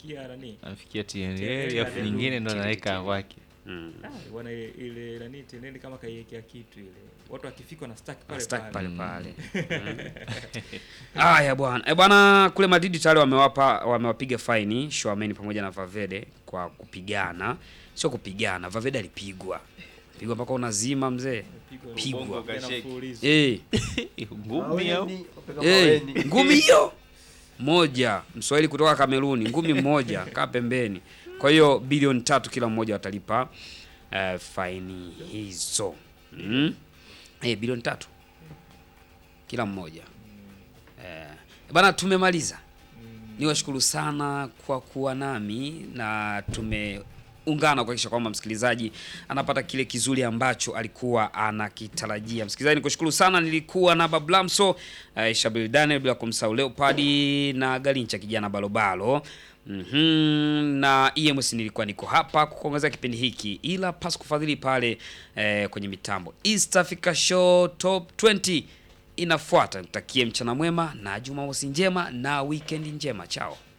anafikia nani Anafikia TNL, TNL afu TNL, nyingine ndo TNL. anaweka kwake. Mm. Ah, bwana ile- ile nani TNL kama kaiwekea kitu ile watu wakifika na stack pale Stack pale pale pale. Haya bwana. Eh bwana kule Madrid tayari wamewapa wamewapiga faini Shwameni pamoja na Valverde kwa kupigana. Sio kupigana, Valverde alipigwa. Pigwa mpaka unazima mzee. Pigwa Pigwa. ubongo Kasheki. tena mfululizo. Eh, Ngumi au? Maweni, wapeka eh, maweni. ngumi hiyo moja. Mswahili kutoka Kameruni, ngumi mmoja kaa pembeni. Kwa hiyo bilioni tatu kila mmoja watalipa eh, faini hizo. Mm. Eh, bilioni tatu kila mmoja. Eh, bana tumemaliza. Niwashukuru sana kwa kuwa nami na tumeungana kuhakikisha kwamba msikilizaji anapata kile kizuri ambacho alikuwa anakitarajia. Msikilizaji, nikushukuru sana. Nilikuwa na Bablamso uh, Shabil Daniel, bila kumsahau Leopard na Galincha kijana balobalo Mhm, na EMS nilikuwa niko hapa kukuongezea kipindi hiki, ila pasi kufadhili pale eh, kwenye mitambo. East Africa Show Top 20 inafuata. Nitakie mchana mwema na Jumamosi njema na weekend njema. Chao.